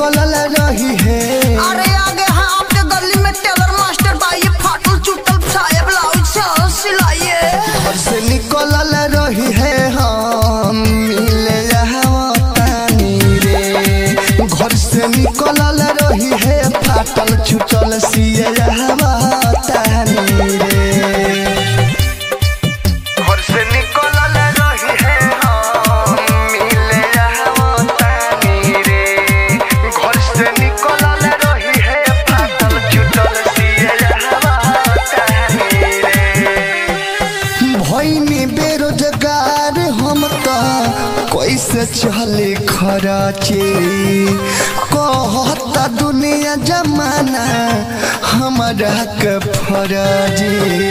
निकलल रही है अरे आगे हाँ आपके गली में टेलर मास्टर भाई ये फाटल चुटल साया ब्लाउज से सिलाइए घर से निकलल रही है हम मिले तानी रे घर से निकलल रही है फाटल छुटल सिए तानी रे घर से निकलल रही है हम मिले तानी रे घर से निकलल रही है फाटल छुटल सिए तानी रे भैनी बेरोजगार हम त कैसे चले खराचे कहता दुनिया जमाना हमारा के फराजे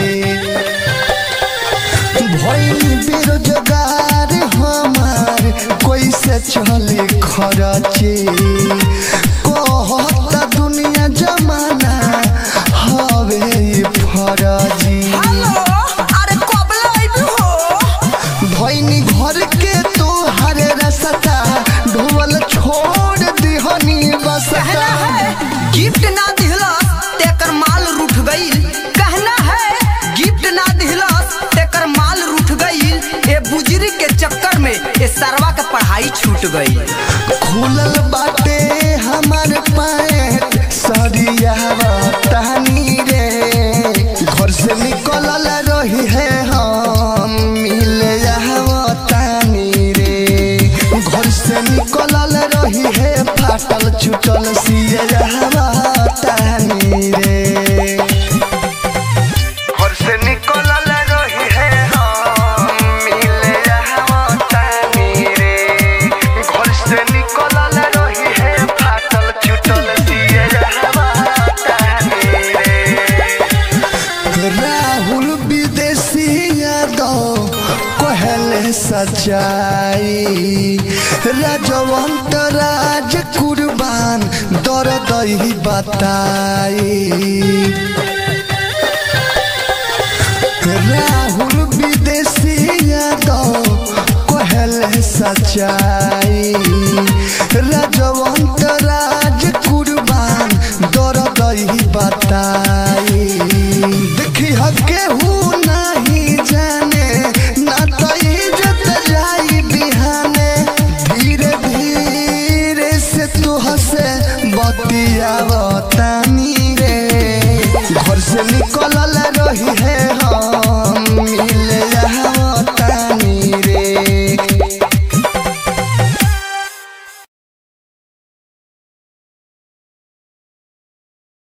भैनी बेरोजगार हमार कैसे चले खराचे कहता दुनिया जमाना हवे ई फराजी हेलो अरे कब लाइव हो भैनी घर के तो हरे रसता ढोल छोड़ दिहनी कहना बसता है गिफ्ट ना दिहलस तेकर माल रूठ गईल कहना है गिफ्ट ना दिहलस तेकर माल रूठ गईल ए बुजरी के चक्कर में ए सरवा के पढ़ाई छूट गई खुलल बाटे हमार पैंट सरिया तहनी रे घर से निकलल रही है हम मिले तानी रे घर से निकलल रही है फाटल छुटल सिए तानी रे घर से निकलल रही है हम मिले तानी रे घर से निकलल रही है फाटल छुटल सिए तानी रे राहुल विदेशी यादव कहले सच्चाई राजवंत राज कुर्बान दर्द ही बताई राहुल विदेशी यादव कहले सच्चाई राजवंत राज कुर्बान दर्द ही बताई देखी केहू नहीं जाने ना तो इज्जत जाई बिहाने धीरे धीरे से तू हसे बतियावतानी रे घर से निकलल रही है